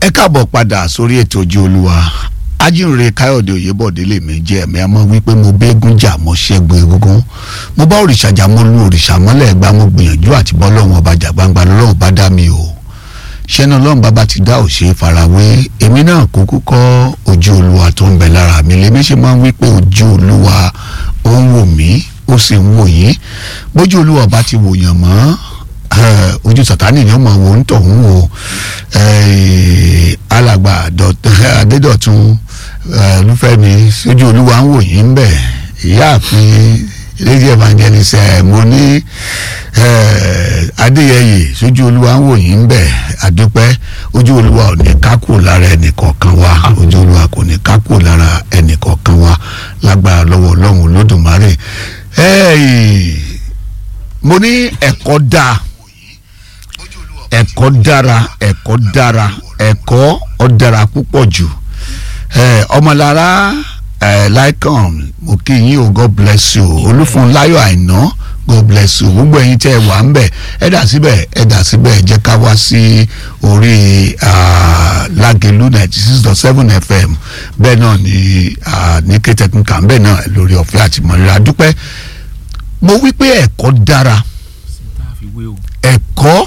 ẹ káàbọ̀ padà sórí ètò ojú olúwa ajínrere káyọ̀dé òyebọ̀dé lèmi jẹ́ ẹ̀mí àmọ́ wípé mo bẹ́ẹ̀gùn jà mo ṣẹ́gun egungun mo bá òrìṣà jà mo lu òrìṣà mọ́lẹ̀ ẹgbàá mo gbìyànjú àti bọ́ lọ́wọ́n ọba jà gbangba lọ́wọ́n bá dá mi o ṣẹ́nà ọlọ́run bàbá ti dá òṣè farawé èmi náà kúkú kọ́ ojú olúwa tó ń bẹ lára mi lèmi ṣe máa ń wí pé ojú olúwa ó ń wò mí ó sì ń wò yín bójú olúwa bá ti wòyàn mọ́ ojú sàtánì ni ó máa wò ń tọ̀ ń wò alàgbà adédọ̀tun olúfẹ́mi sójú olúwa ń wò yín ń bẹ̀ ìyáàfin lady evangelist ẹ mo ní adéyẹyè sójú olúwa ń wò yín ń bẹ̀ àdúpẹ́ ojú olúwa ò ní ká kúrò lára ẹnìkọ̀ọ̀kan wa ojú olúwa kò ní ká kúrò lára ẹnìkọ̀ọ̀kan wa lágbára lọ́wọ́ ọlọ́run olódùmarè mo ní ẹ̀kọ́ dáa ẹ̀kọ́ dára ẹ̀kọ́ dára ẹ̀kọ́ ó dára púpọ̀ jù ọmọlára laikon mo kí yín o god bless you olúfúnláyọ̀ àìná god bless you gbogbo ẹ̀yin tẹ́ ẹ wà ń bẹ̀ ẹ dà síbẹ̀ ẹ dà síbẹ̀ ẹ jẹ́ ká wá sí orí lágẹ̀lú ninety six dot seven fm bẹ́ẹ̀ náà ní ní kétẹ́kùnkà bẹ́ẹ̀ náà lórí ọ̀fẹ́ àti mọ̀lẹ́ra dúpẹ́ mo wí pé ẹ̀kọ́ dára ẹ̀kọ́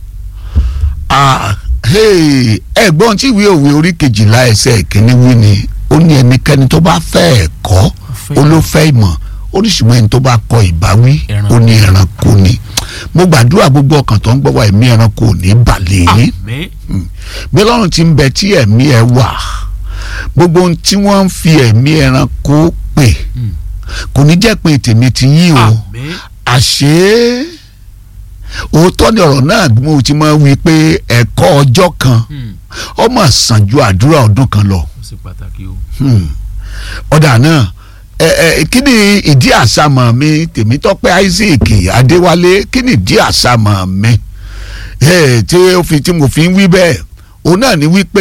ẹ̀gbọ́n tí ìwé òwe orí kejìlá ẹsẹ̀ ìkíní wí ni ó ní ẹnikẹ́ni tó bá fẹ́ ẹ̀kọ́ ó ló fẹ́ ìmọ̀ ó ní ṣùgbọ́n ẹni tó bá kọ ìbáwí ó ní ẹranko ni mo gbàdúrà gbogbo ọkàn tó ń gbọ́ wá ẹ̀mí ẹranko ò ní balẹ̀ yín bí ọlọ́run ti ń bẹ tí ẹ̀mí ẹ wà gbogbo ohun tí wọ́n ń fi ẹ̀mí ẹranko pè kò ní jẹ́ pé tèmi ti yín o àṣé òótọ́ ni ọ̀rọ̀ náà mo ti máa wí pé ẹ̀kọ́ ọjọ́ kan ó mà sàn ju àdúrà ọdún kan lọ. ọ̀dà náà kí ni ìdí àsámọ̀ mi tèmítọ́pẹ́ Isaac Adéwálé kí ni ìdí àsámọ̀ mi tí ó fi tí mo fi ń wí bẹ́ẹ̀ òun náà ni wípé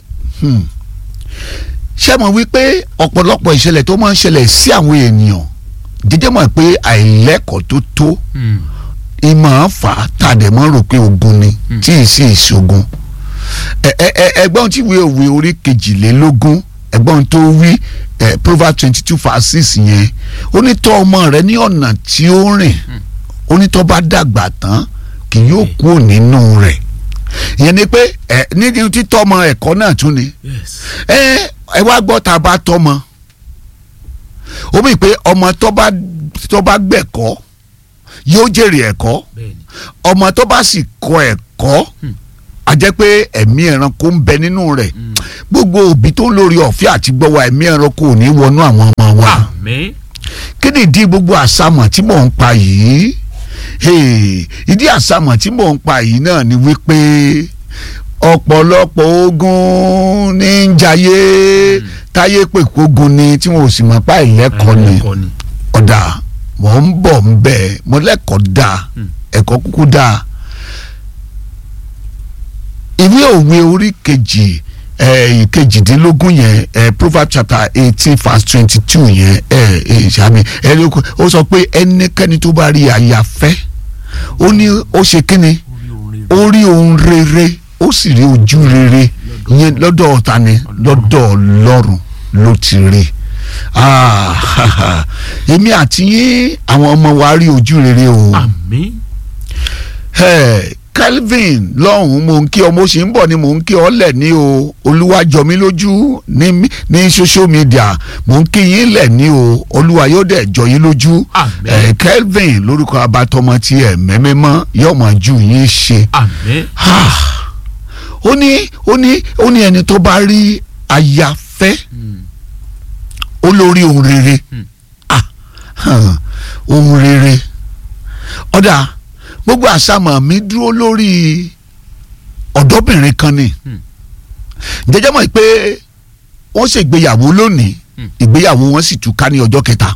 ṣé mo wí pé ọ̀pọ̀lọpọ̀ ìṣẹ̀lẹ̀ tó máa ń ṣẹlẹ̀ sí àwọn ènìyàn jẹjẹ́ mọ̀ pé àìlẹ́kọ̀ọ́ tó tó ìmọ̀ fà á tàdé mọ́ rò pé ogun ni tí ì sí ìṣogun ẹgbọ́n tí ìwé òwe orí kejìlélógún ẹgbọ́n tó wí proverbs twenty two verse six yẹn ó ní tọ́ ọmọ rẹ ní ọ̀nà tí ó rìn ó ní tọ́ bá dàgbà tán kì yóò kúrò nínú rẹ̀ ìyẹn ni pé ẹ ní títọ́ ọmọ ẹ̀kọ́ náà tún ni ẹ ẹ wá gbọ́ tá a bá tọ́ ọmọ ó mì pé ọmọ tó bá tó bá gbẹ̀kọ́ yóò jèrè ẹ̀kọ́ ọmọ tó bá sì kọ́ ẹ̀kọ́ a jẹ́ pé ẹ̀mí ẹranko ń bẹ nínú rẹ̀ gbogbo òbí tó ń lórí ọ̀fẹ́ àti gbọ́wọ́ ẹ̀mí ẹranko ò ní wọnú àwọn ọmọ wa kí ni ìdí gbogbo àsámọ̀ tí mò ń pa yìí ìdí àsámọ̀ tí mò ń pa yìí náà ni wípé ọ̀pọ̀lọpọ̀ ogun ní ń jayé táyé pè kógun ni tí wọn ò sì mọ̀ pa ìlẹ́kọ̀ọ́ ni ọ̀dà mọ̀ ń bọ̀ ń bẹ̀ mo lẹ́kọ̀ọ́ dáa ẹ̀kọ́ kúkú dáa ìwé òwe orí kejì ìkejìdínlógún yẹn proverbs chapter eighteen verse twenty two yẹn ìṣàmì ẹni ó sọ pé ẹnikẹ́ni tó bá rí aya fẹ́ ó ní ó ṣe kíni ó rí ohun rere ó sì rí ojú rere yẹn lọ́dọ̀ ọ̀tá ni lọ́dọ̀ ọlọ́run ló ti rí èmi àti yín àwọn ọmọ wa rí ojú rere o. àmín. Calvin lọ́hùn-ún mò ń kí ọ mo sì ń bọ̀ ni mò ń kí ọ lẹ̀ ní o olúwa jọ mí lójú ní ní social media mò ń kí yín lẹ̀ ní o olúwa yóò dẹ̀ jọ yín lójú. àmín. Calvin lórúkọ abatọmọ tí ẹ mẹ́mẹ́mọ́ yóò máa ju yín ṣe. àmín. ó ní ó ní ó ní ẹni tó bá rí aya fẹ́ olórí ohun rere ah ohun rere ọ̀dà gbogbo àsámọ̀ mi dúró lórí ọ̀dọ́bìnrin kan ni jẹjẹ́ mọ̀ pé wọ́n ṣègbéyàwó lónìí ìgbéyàwó wọn sì túká ní ọjọ́ kẹta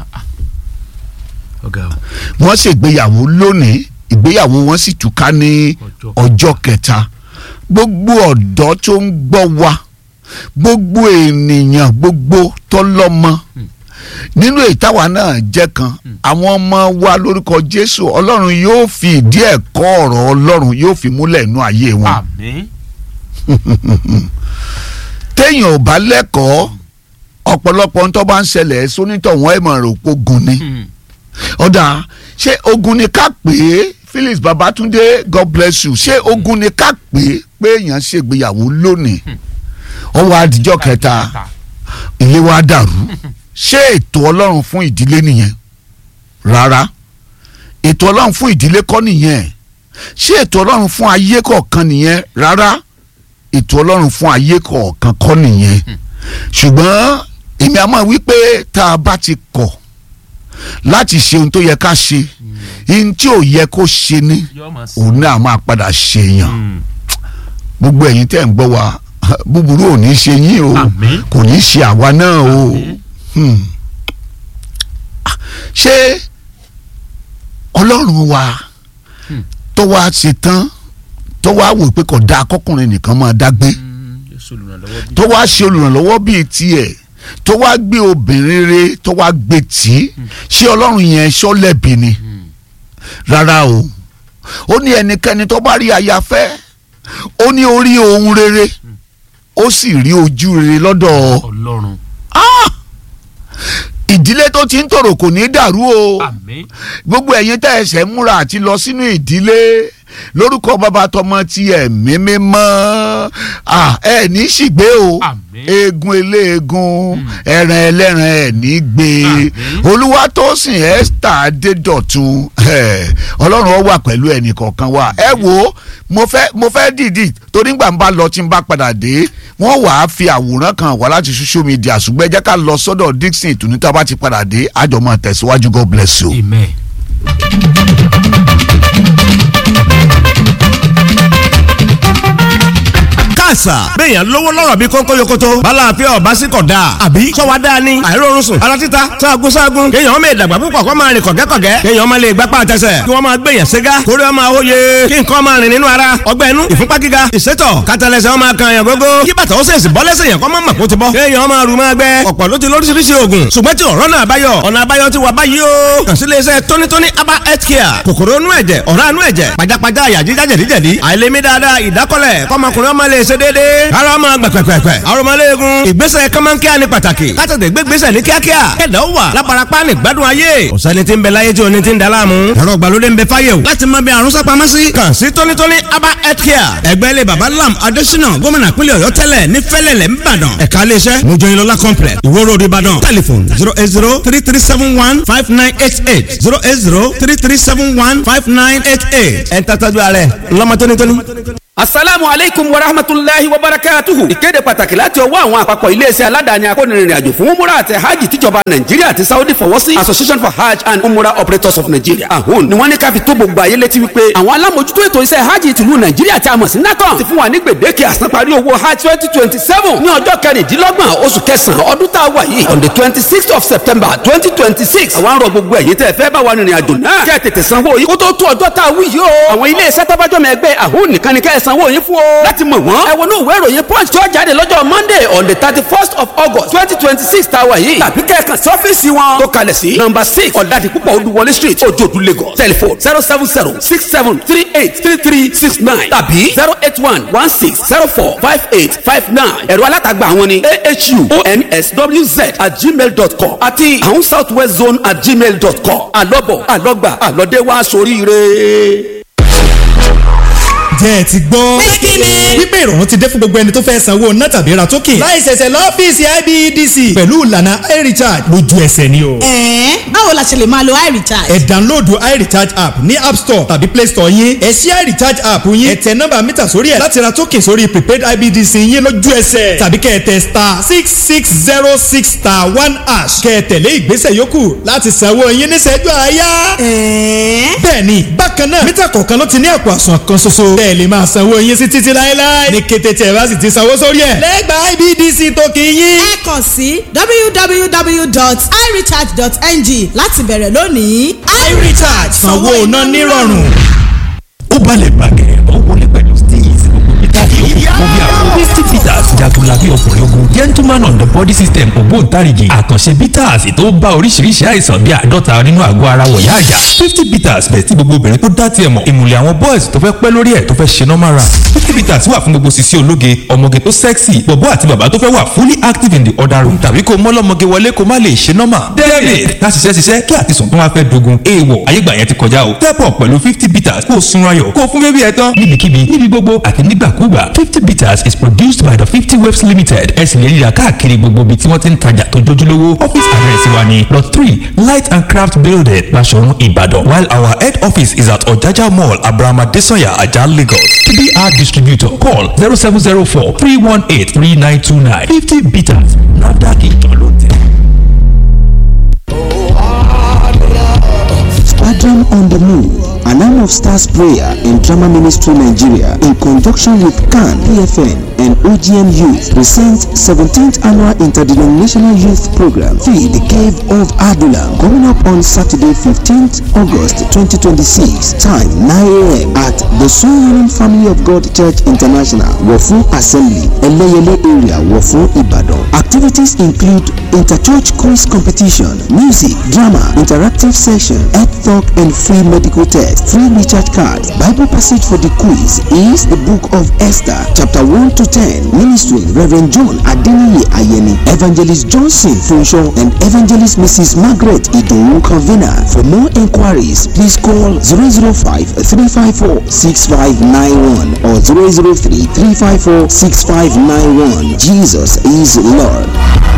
wọ́n ṣègbéyàwó lónìí ìgbéyàwó wọn sì túká ní ọjọ́ kẹta gbogbo ọ̀dọ́ tó ń gbọ́ wa gbogbo ènìyàn gbogbo tọlọ́mọ nínú ìtawà náà jẹ́ kan àwọn ọmọ wa lórúkọ Jésù Ọlọ́run yóò fi ìdí ẹ̀kọ́ ọ̀rọ̀ Ọlọ́run yóò fi múlẹ̀ inú ayé wọn àmín téèyàn ò bá lẹ́kọ̀ọ́ ọ̀pọ̀lọpọ̀ ń tó bá ń ṣẹlẹ̀ sónítọ̀ wọn ẹ̀ mọ̀ rò pé ogun ni ọ̀dà ṣé ogun ni ká pè é Phyllis Babatunde God bless you ṣé ogun ni ká pè é pé èèyàn ṣègbéyàwó lónìí ọwọ́ àdìjọ́ kẹta ilé wa dàrú ṣé ètò ọlọ́run fún ìdílé nìyẹn rárá ètò ọlọ́run fún ìdílé kọ́ nìyẹn ṣé ètò ọlọ́run fún ayé kọ̀ọ̀kan nìyẹn rárá ètò ọlọ́run fún ayé kọ̀ọ̀kan kọ́ nìyẹn ṣùgbọ́n èmi àmọ́ wípé tá a bá ti kọ̀ láti ṣe ohun tó yẹ ká ṣe ohun tí ò yẹ kó ṣe ní òun náà máa padà ṣèyàn gbogbo ẹ̀yin tẹ́ ń gbọ́ wa búburú ò ní ṣe yín o Àmín. kò ní ṣe àwa náà o Hmm. ṣé ọlọ́run wa tó wá ṣe tán tó wá wò pé kò dáa kọkùnrin nìkan máa dágbé tó wá ṣe olùrànlọ́wọ́ bíi tiẹ̀ tó wá gbé obìnrin re tó wá gbé tì í ṣé ọlọ́run yẹn ṣọ́lẹ̀bì ni rárá o ó ní ẹnikẹ́ni tó bá rí aya fẹ́ ó ní orí ohun rere ó sì rí ojú rere lọ́dọ̀ ọlọ́run Ah! ìdílé tó ti ń tòrò kò ní dàrú o àmín gbogbo ẹ̀yin tẹ́ ẹsẹ̀ múra àti lọ sínú ìdílé lórúkọ bàbá tọmọ ti ẹ̀mí mímọ́ Ah, ẹ ní ṣìgbé o Àmín. eegun eléegun ẹran ẹlẹ́ran ẹ̀ ní gbé Àmín. olúwa tó sìn Esther adédọ̀tun eh, ọlọ́run ó wà pẹ̀lú ẹnì kọ̀ọ̀kan wa ẹ wo mo fẹ́ mo fẹ́ dìdì torí gbà ń bá lọ tí ń bá padà dé wọ́n wàá fi àwòrán kan wá láti social media ṣùgbọ́n ẹ jẹ́ ká lọ sọ́dọ̀ Dixon ìtùnú tá a bá ti padà dé àjọ máa tẹ̀síwájú God bless you. amen. káàsà béèyàn lówó lọ́rọ̀ bí kónkó yokoto balàáfíà ọba sí kọ̀ dáa àbí sọ́wọ́ dáa ni àìrórun sùn ara títa sáàgùn sáàgùn kéèyàn ọmọ ìdàgbà púpọ̀ kó máa rìn kọ̀gẹ́kọ̀gẹ́ kéèyàn ọmọ lè gbápá àtẹsẹ̀ kí wọ́n máa gbèyàn ségá kórè ọmọ àwòye kí nǹkan máa rìn nínú ara ọgbẹ́ inú ìfúnpá gíga ìsétọ̀ kátàlẹ́sẹ̀ ọmọ kan yàn gógó kí bàtà ó sèṣì bọ́ lẹ́sẹ̀ yàn kọ́ mọ́ màkó ti bọ́ kéèyàn ọmọ àrùn máa gbẹ ọ̀pọ̀ ló ti lóríṣiríṣi oògùn ṣùgbọ́n tí ọ̀rọ̀ náà báyọ̀ ọ̀nà àbáyọ ti wà báyìí o kàn sí iléeṣẹ́ tónítóní aba health care kòkòrò inú ẹ̀jẹ̀ ọ̀rá inú ẹ̀jẹ̀ pajápajá àyà jíjá jẹ̀díjẹ̀dí àìlèmí dáadáa ìdákọ́lẹ̀ kọ́mọkùnrin ọmọ lè ṣe déédéé ara ọmọ gbẹ̀pẹ̀pẹ̀pẹ̀ arọmọléegun ìgbésẹ̀ kọ́mọ́nkíá ní pàtàkì kátàtẹ̀ gbégbésẹ̀ ní kíákíá kẹ̀dá ó wà lábarapá ní gbádùn ayé ọ̀sẹ́ni tí ń bẹ láyé tí oní ti ń da láàmú ẹ̀rọ ìgbàlódé ń bẹ fáyé o láti mọ bí àrùn sápamọ́ sí kàn sí tónítóní aba health care ẹgbẹ́ ilé baba lam adésínà gómìnà pínlẹ̀ ọ̀yọ́ tẹ́lẹ̀ ní fẹ́lẹ̀lẹ̀ ńbàdàn ẹ̀ka iléeṣẹ́ mojoyinlọ́lá complex ìwó road ìbàdàn telephone zero eight zero three three seven one five nine eight eight zero eight zero three three seven one five nine eight eight ẹ̀ ń tàtàjú ààrẹ ńlọmọ tónítóní. asalaamu aleykum wa rahmatulahi wa barakatuhu. ìkéde pàtàkì láti ọwọ́ àwọn àpapọ̀ iléeṣẹ́ aládàáni akónirin àjò fún umura àti hajj tíjọba nàìjíríà àti saudi fọwọ́ sí association for hajj and umura operators of nigeria ahun ni wọ́n ní ká fi tó gbogbo ayé létí wípé àwọn alámòjútó ètò iṣẹ́ hajj tìlú nàìjíríà tí a mọ̀ sí nacon ti fún wa ní gbèdéke àsanparí owó hajj twenty twenty seven ní ọjọ́ kẹrìndínlọ́gbọ̀n oṣù kẹsàn-án ọdún tá a wà yìí on the twenty sixth of september twenty twenty six àwọn arọ gbogbo ẹ̀yin tẹ́ fẹ́ bá wa rìnrìn àjò náà kẹ́ ẹ̀ tètè sanwó yìí kó tó tó ọjọ́ tá a wí yìí o àwọn ilé iṣẹ́ tọ́bájọ́mọ ẹgbẹ́ ahun nìkan ni kẹ́ ẹ̀ sanwó yín fún o láti mọ̀ wọ́n ẹ wọnú ìwé ìròyìn punch tó jáde lọ́jọ́ monday on the thirty first of august twenty twenty six tá a wà yìí tàbí kẹ́ẹ̀kan sí ọ́fíìsì wọn tó kalẹ̀ sí number six ọ̀dàdì púpọ̀ olúwọlé street ojoodu lagos telephone zero seven zero six seven three eight three three six nine tàbí zero eight one one six zero four five eight five nine ẹ̀rọ alátagbà àwọn ni ahu onswz at gmail dot com àti àwọn south west zone at gmail dot com àlọ́bọ̀ àlọ́gbà àlọ́dẹ́wà sóríire jẹ́ ẹ ti gbọ́. wípé ìrọ̀rùn ti dé fún gbogbo ẹni tó fẹ́ sanwó ná tàbí ra token. láì ṣẹ̀ṣẹ̀ lọ́fíìsì IBEDC. pẹ̀lú ìlànà iRecharge lójú ẹsẹ̀ ni o. ẹ̀ẹ́n báwo la ṣe lè máa lo iRecharge. ẹ download iRecharge app ní app store tàbí play store yín. ẹ ṣí iRecharge app yín. ẹ tẹ nọ́mbà mítà sórí ẹ̀ láti ra token sórí prepaid IBEDC yín lójú ẹsẹ̀. tàbí kẹ́ ẹ tẹ star six six zero six star one hash. kẹ́ ẹ tẹ̀lé ìgbésẹ̀ yòókù láti sanwó yín níṣẹ́jú àáyá. ẹ̀ẹ́n bẹ́ẹ̀ni bákan náà mítà kọ̀ọ̀kan ló ti ní àpò àsùnwọ̀n kan ṣoṣo. bẹ́ẹ̀ lè máa sanwó yín sí títí láéláé. ní kété tí ẹ bá sì ti sanwó sórí ẹ̀. lẹ́gbàá IBDC tó kì í yín. ẹ kàn sí www.irecharge.ng láti bẹ̀rẹ̀ lónìí. iRecharge sanwó iná nírọ̀rùn. ó balẹ̀ gbàgẹ̀ ó wọlé pẹ̀lú steez ìtàkì òbí àwọn misty peters jagunlabi ọkùnrin ogun gentleman on the body system ògbóǹtarìgì àkànṣe bitters tó bá oríṣiríṣi àìsàn bíi àádọ́ta nínú àgọ́ ara wọ̀yá àjà fifty bitters bẹ̀ tí gbogbo obìnrin tó dá tiẹ̀ mọ̀ ìmùlẹ̀ àwọn boys tó fẹ́ pẹ́ lórí ẹ̀ tó fẹ́ ṣe normal run fifty bitters wà fún fún gbogbo sisi ológe ọmọge tó sexy bọ̀bọ́ àti bàbá tó fẹ́ wà fully active in the other room tàbí kó mọ́lọ́mọge wọlé kó má lè ṣe normal david ká ṣiṣẹ́ ṣiṣẹ́ kí àtisùn tó wá fẹ́ dogun èèwọ̀ ayégbà yẹn ti kọjá o step up pẹ̀lú fifty bitters kó o sunra yọ̀ kó o fún bébí ẹ tán níbikíbi níbi gbogbo àti nígbàkúgbà fifty bitters is produced by the fifty waves limited ẹ sì lè ríra káàkiri gbogbo ibi tí wọ́n ti ń tajà tó jójúlówó office address wa ni plot three light and craft building Basọ̀run Ìbàdàn while our head office is at Ọ̀jájá mall Abraham Adesanya Ajah Lagos to be our distributor call zero seven zero four three one eight three nine two nine fifty bitters NAFDAC ìjọ ló tẹ̀. Squadron on the Move, an arm of Stars Prayer and Drama Ministry Nigeria, in conjunction with CAN, PFN, and OGM Youth, presents 17th Annual Interdenominational Youth Program, Feed the Cave of Adulam, coming up on Saturday, 15th August 2026, time 9 a.m. at the Soul Winning Family of God Church International, Wofu Assembly, Eleyele area, Wofu, Ibadan. Activities include inter-church quiz competition, music, drama, interactive session, health talk, and free medical test. Free recharge card. Bible passage for the quiz is the book of Esther, chapter 1 to 10. Ministry Reverend John Adeniyi Ayeni, Evangelist Johnson Funsho, and Evangelist Mrs. Margaret Idowu Convener. For more inquiries, please call 005 354 6591 or 003 354 6591. Jesus is Lord.